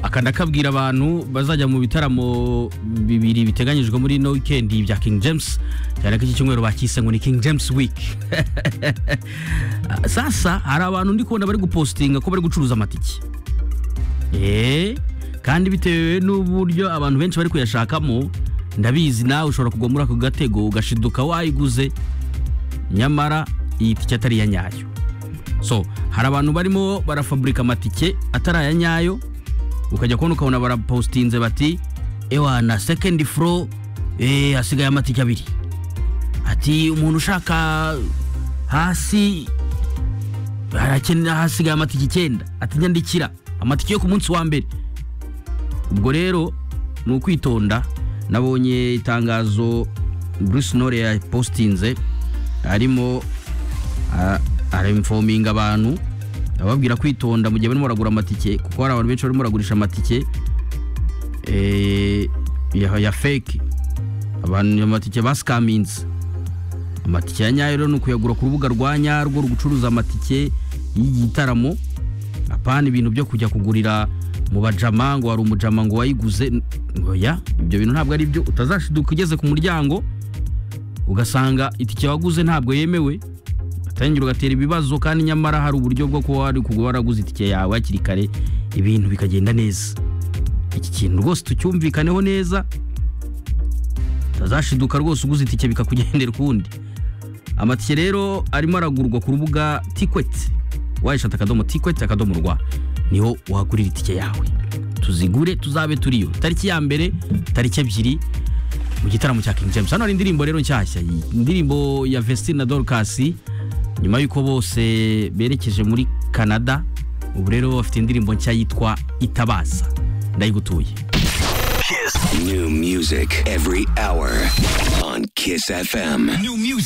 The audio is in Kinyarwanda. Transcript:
akabwira abantu bazajya mu bitaramo bibiri biteganyijwe muri ino wikendi bya King James cyane ko iki cyumweru bakise ngo ni King James week sasa hari abantu ndi kubona bari gupostinga ko bari gucuruza amatike eh kandi bitewe n'uburyo abantu benshi bari kuyashakamo ndabizi nawe ushobora kugwa muri ako gatego ugashiduka wayiguze nyamara iyi tike atari iya nyayo so hari abantu barimo barafaburika amatike atari aya nyayo ukajya kubona ukabona barapostinze bati ewa na sekendi furo hasigaye amatike abiri ati umuntu ushaka hasi harakenera hasigaye amatike icyenda ati nyandikira amatike yo ku munsi wa mbere ubwo rero ni ukwitonda nabonye itangazo Bruce Nore yapostinze arimo arimfominga abantu ababwira kwitonda mu gihe barimo baragura amatike kuko hari abantu benshi barimo baragurisha amatike eh, ya ya fake abantu amatike basikaminze amatike ya nyayo rero ni ukuyagura ku rubuga rwa nyarwo rugucuruza amatike y'igitaramo apana ibintu byo kujya kugurira mu bajama ngo hari umujama ngo wayiguze oya ibyo bintu ntabwo ari byo utazashiduka ugeze ku muryango ugasanga itike waguze ntabwo yemewe utangira ugatera ibibazo kandi nyamara hari uburyo bwo kuba wari kuba waraguze itike yawe hakiri kare ibintu bikagenda neza iki kintu rwose tucyumvikaneho neza utazashiduka rwose uguze itike bikakugendera ukundi amatike rero arimo aragurwa ku rubuga tikweti wayishata akadomo tikweti akadomo rwa niho wagurira itike yawe tuzigure tuzabe turiyo tariki ya mbere tariki ebyiri mu gitaramo cya King James hano hari indirimbo rero nshyashya indirimbo ya Vestine na Dorcas nyuma y'uko bose berekeje muri Canada ubu rero bafite indirimbo nshya yitwa Itabaza ndayigutuye New music every hour on Kiss FM. New music.